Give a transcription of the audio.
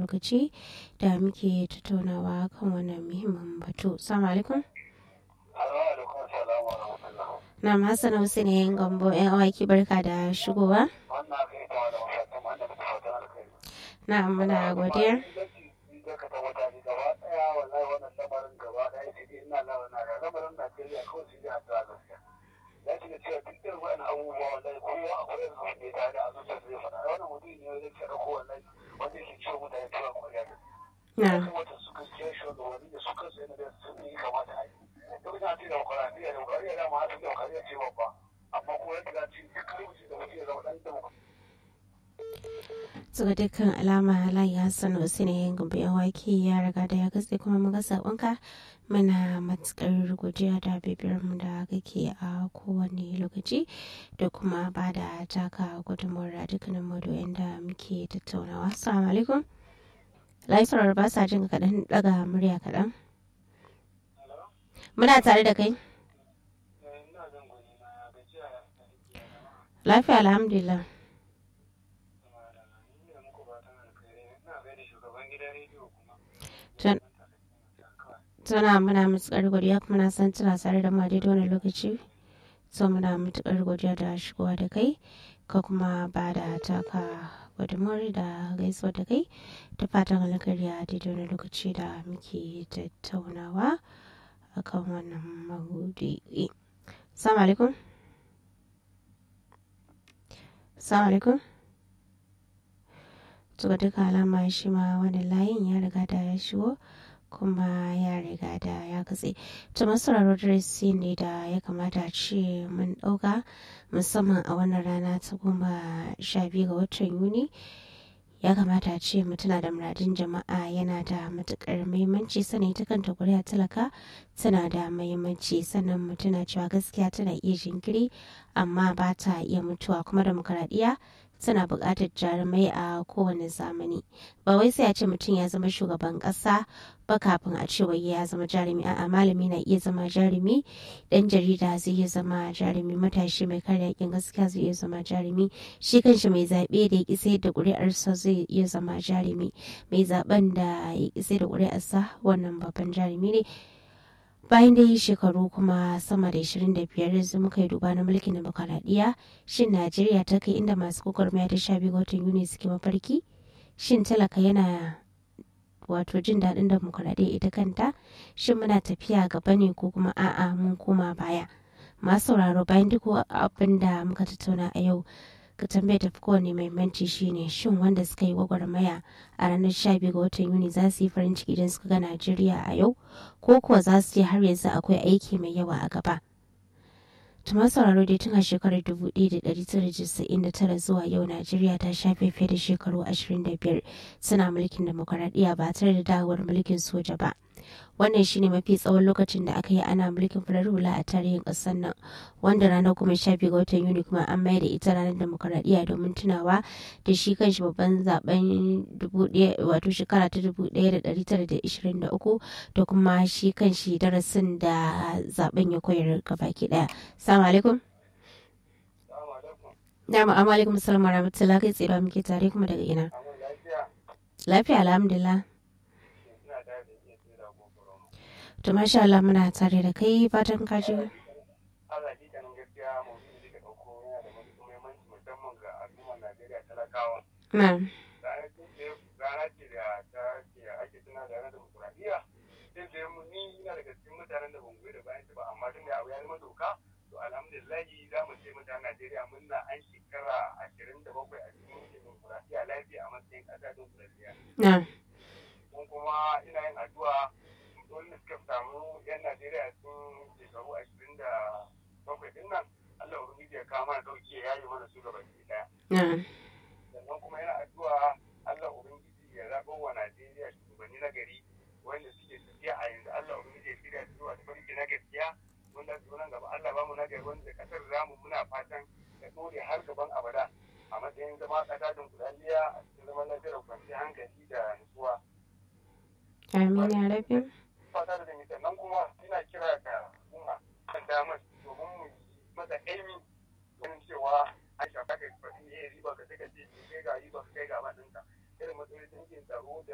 lokaci da muke tattaunawa kan wannan muhimmin batu. Assalamu alaikum. Na Hassan Hussein yayin gambo yan awaki barka da shigowa. Na muna godiya. ya shiga cewa duk irin wani abubuwa wallahi kowa akwai irin abin da ya tare a zuciyar zai faɗa wannan mutum ne zai ce ko wallahi wanda yake ciwo mutane tuwa kwariya da ya kamata su gaskiya shi wanda wani da su kansu yana da sun yi kamata a yi duk na ce demokuraɗiyya demokuraɗiyya da ma hatu demokuraɗiyya ce babba amma kuma yadda za ci duk lokacin da mutum ya zama ɗan demokuraɗiyya Suka dukkan alama Layi Hassan Hussein yayin gumbi yan wake ya riga da ya katse kuma muga sabonka muna matukar godiya da bibiyar mu da kake a kowane lokaci da kuma ba da taka gudunmawar a dukkanin madoyin da muke tattaunawa. Assalamu alaikum. Layi sauraro ba sa jin kaɗan daga murya kaɗan. Muna tare da kai. Lafiya alhamdulillah. tana muna matuƙar godiya kuma na san tana tare da mu daidai wani lokaci so muna matuƙar godiya da shigowa da kai ka kuma ba da taka gudunmawar da gaisuwa da kai ta fatan alkhairi a daidai wani lokaci da muke tattaunawa akan wannan mahudi salamu alaikum salamu alaikum to duka alama shi ma wani layin ya riga da ya shigo kuma ya riga da ya katse to masauraro darasi ne da ya kamata ce mun ɗauka musamman a wannan rana ta goma sha biyu ga watan yuni ya kamata ce mu tuna da muradin jama'a yana da matukar muhimmanci sannan ita kanta kuri'a talaka tana da muhimmanci sannan mu tuna cewa gaskiya tana iya jinkiri amma ba ta iya mutuwa kuma demokaradiyya tana buƙatar jarumai a kowane zamani ba wai sai a ce mutum ya zama shugaban ƙasa ba kafin a ce wai ya zama jarumi a'a malami na iya zama jarumi dan jarida zai iya zama jarumi matashi mai kare yakin gaskiya zai iya zama jarumi shi kanshi mai zaɓe da ya ƙi sai da ƙuri'arsa zai iya zama jarumi mai zaɓen da ya ƙi sai da ƙuri'arsa wannan babban jarumi ne bayan da yi shekaru kuma sama da 25 yanzu muka yi duba na mulkin demokaradiyya shin najeriya ta kai inda masu gwagwarmaya ta sha biyu ga watan yuni suke mafarki shin talaka yana wato jin daɗin demokaradiyya ita kanta shin muna tafiya gaba ne ko kuma a'a mun koma baya masu sauraro bayan duk abin da muka tattauna a yau ka tambaye tafi kowane mahimmanci shine shin wanda suka yi gwagwarmaya a ranar 12 ga watan yuni za su yi farin ciki idan suka ga najeriya a yau ko kuwa za su ce har yanzu akwai aiki mai yawa a gaba tuma sauraro dai tun a shekarar 1999 zuwa yau najeriya ta shafe fiye da shekaru 25 suna mulkin demokaradiyya ba tare da dawowar mulkin soja ba wannan shine mafi tsawon lokacin da aka yi ana mulkin farar hula a tarihin ƙasar nan wanda ranar kuma sha biyu ga watan yuni kuma an mayar da ita ranar demokaradiyya domin tunawa da shi kanshi babban zaben wato shekara ta dubu ɗaya da ɗari tara da ishirin da uku da kuma shi kanshi darasin da zaben ya koyar gabaki ɗaya salamu alaikum na ma'amu alaikum salam wa rahmatullahi kai tsira muke tare kuma daga ina lafiya alhamdulillah To masha Allah muna tare da kai fatan ka ji. Allah ji ganin gaskiya mu da ka dauko yana da muhimmanci musamman ga al'ummar Najeriya talakawa. Na. Rana ce da ta ce ake tuna da ranar demokuraɗiyya. Sai da mu ni ina daga cikin mutanen da ban goyi da bayan ba amma tun da abu ya zama doka to alhamdulillahi za mu ce mutanen Najeriya muna an shekara ashirin da bakwai a cikin demokuraɗiyya lafiya a matsayin ƙasa demokuraɗiyya. Na. Kuma ina yin addu'a wanda suka samu yan Najeriya sun shekaru ashirin da bakwai din nan Allah Ubangiji ya kawo mana dauke ya yi mana su gaba daya. Sannan kuma yana addu'a Allah Ubangiji ya zaɓo wa Najeriya shugabanni na gari wanda suke tafiya a yanzu Allah Ubangiji ya shirya su zuwa tafarki na gaskiya wanda su nan gaba Allah ba mu na gari wanda kasar zamu muna fatan ya dore har gaban abada a matsayin zama ƙasa dunkulaliya a cikin zaman lafiyar kwanciyar hankali da nutsuwa. Amin ya rabin. fata da zai sannan kuma ina kira ga al'umma kan damar domin mu masa aimi ganin cewa an shafa ka faɗi ne riba ka sai ka ce kai ga riba ka kai ga ɗinka irin matsalolin tsaro da